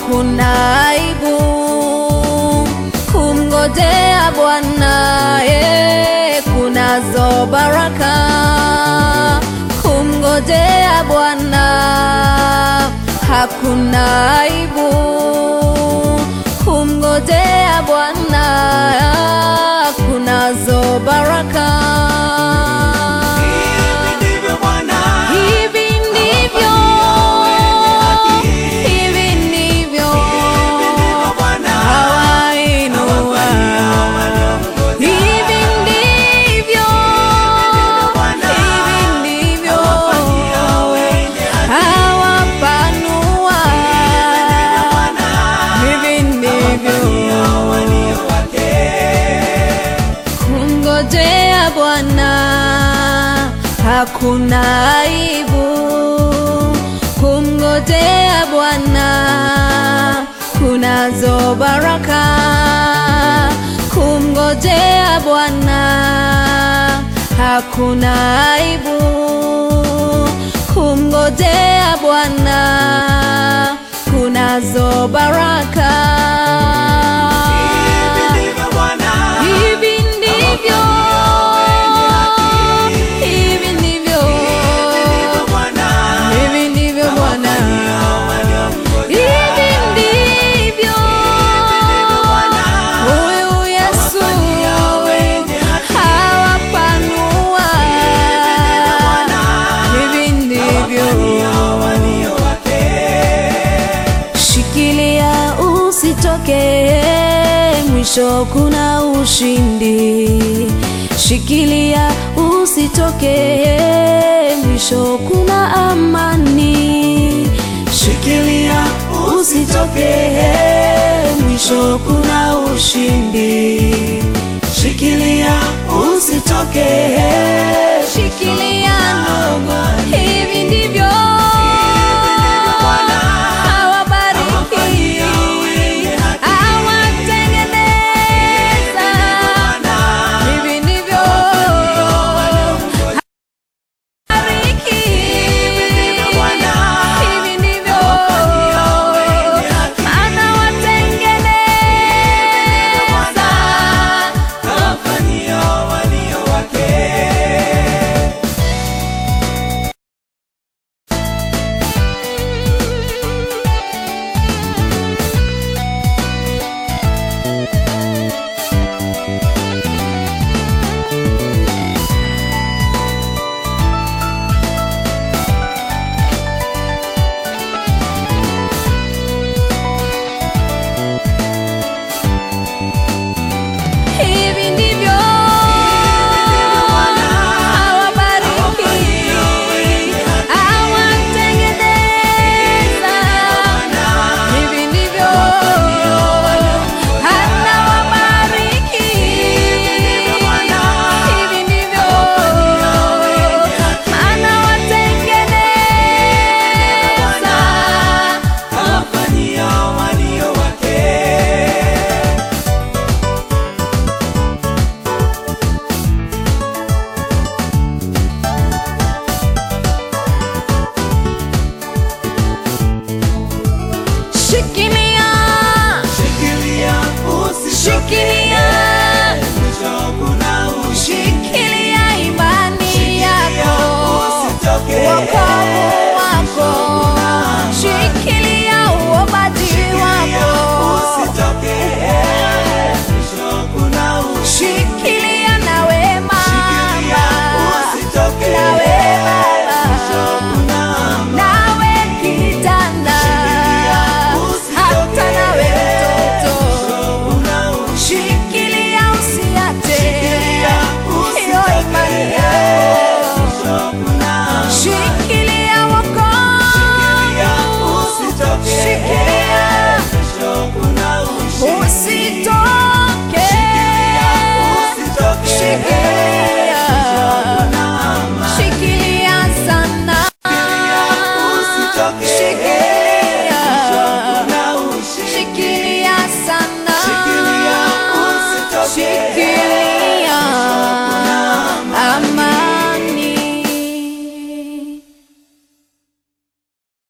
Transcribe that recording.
hakuna aibu kumngojea Bwana, eh, kunazo baraka kumngojea Bwana, hakuna aibu kumngojea Bwana, kunazo baraka. Hivi ndivyo Bwana Hivi ndivyo, hivi ndivyo Bwana hawainua. Hivi ndivyo, hivi ndivyo hawapanua. Hivi ndivyo kumngojea Bwana hakuna aibu, kumngojea Bwana kunazo baraka, kumngojea Bwana hakuna aibu, kumngojea Bwana kunazo baraka. ndivyo Bwana Hivi ndivyo, hivi ndivyo, Bwana hivi ndivyo Bwana, hivi ndivyo huyu Yesu hawapanua, hivi ndivyo Shikilia usitoke, mwisho kuna ushindi. Shikilia usitoke, mwisho kuna amani. Shikilia usitoke, mwisho kuna ushindi. Shikilia usitoke, shikilia ndugu,